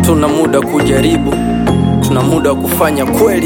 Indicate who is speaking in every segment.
Speaker 1: hatuna muda kujaribu, tuna muda wa kufanya kweli.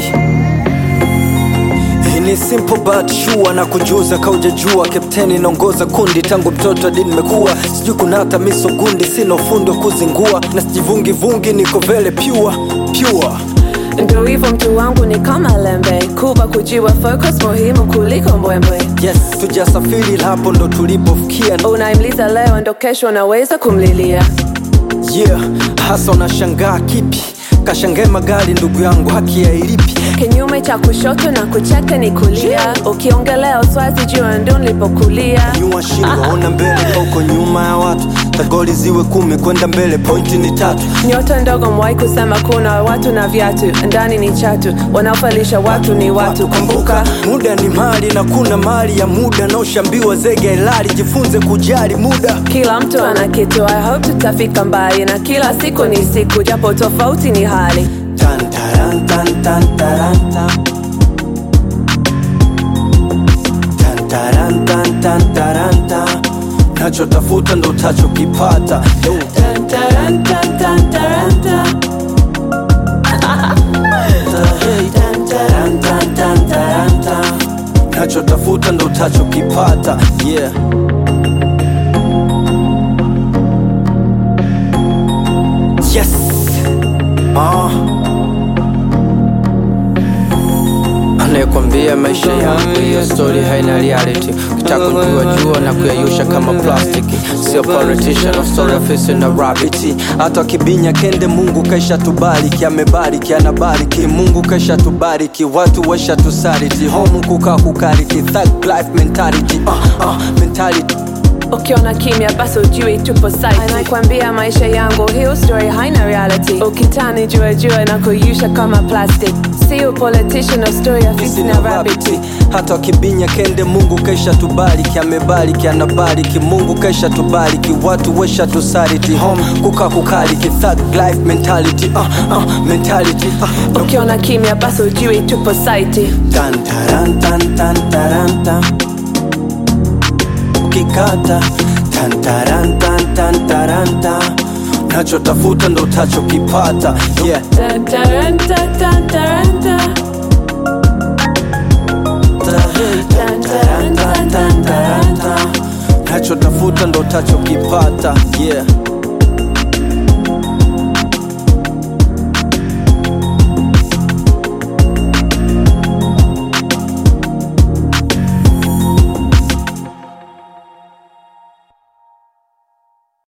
Speaker 1: Hii ni simple but sure na kujuza kaujajua, kapteni naongoza kundi tangu mtoto hadi nimekuwa, sijui kuna hata miso gundi, sina ufundi wa kuzingua na sijivungi vungi, niko vele pure pure.
Speaker 2: Ndo hivyo mtu wangu ni kama lembe, kuba kujiwa focus muhimu kuliko mbwembwe.
Speaker 1: Yes, tujasafiri hapo ndo tulipofikia.
Speaker 2: Unaimliza leo ndo kesho unaweza kumlilia.
Speaker 1: Yeah, hasa unashangaa kipi? Kashangae magari ndugu yangu, haki ya ilipi?
Speaker 2: Kinyume cha kushoto na kucheka ni kulia. Ukiongelea uswazi jua ndo nilipokulia.
Speaker 1: Nyua shingo, ona mbele kauko nyuma ya watu, tagoli ziwe kumi kwenda mbele, pointi ni tatu.
Speaker 2: Nyota ndogo mwai kusema kuna watu na viatu, ndani ni chatu, wanaofalisha watu ni watu. Kumbuka
Speaker 1: muda ni mali na kuna mali ya muda, na ushambiwa zege ilali, jifunze kujali muda.
Speaker 2: kila mtu ana kitu, I hope tutafika mbali, na kila siku ni siku, japo tofauti ni hali.
Speaker 1: Tan, taran, tan, tan, taran, tan. Tan, taran, tan, tan, taran, tan. Nachotafuta ndo utachokipata Yo.
Speaker 2: Tan, taran, tan, tan, taran, tan.
Speaker 1: Tan, taran, tan, tan, taran, tan. nachotafuta ndo utachokipata yeah. yes. ah. anayekwambia maisha yangu hiyo story haina reality ukitaka kujua jua na kuyayusha kama plastiki sio politician of story ofisi na rabiti hata kibinya kende mungu kaisha tubariki amebariki anabariki mungu kaisha tubariki watu washa tusariti home kukaa kukariki thug life mentality uh, uh, mentality
Speaker 2: ukiona kimya basi ujui tupo site anakwambia maisha yangu hiyo story haina reality ukitani jua jua na kuyusha kama plastic sio politician of story afisi na rabbit
Speaker 1: Rabiti. hata wakibinya kende mungu kaisha tubariki amebariki anabariki mungu kaisha tubariki watu wesha tusariti home kuka kukariki thug life mentality uh, uh, mentality uh,
Speaker 2: ukiona kimya basi ujui tupo site
Speaker 1: tan taran tan tan taran tan ukikata tan taran tan tan taran tan nachotafuta ndo utachokipata yeah.
Speaker 2: Tan, taran, tan, tan, taran, tan.
Speaker 1: Tan, taran, tan, tan, taran, tan. nachotafuta ndo utachokipata yeah.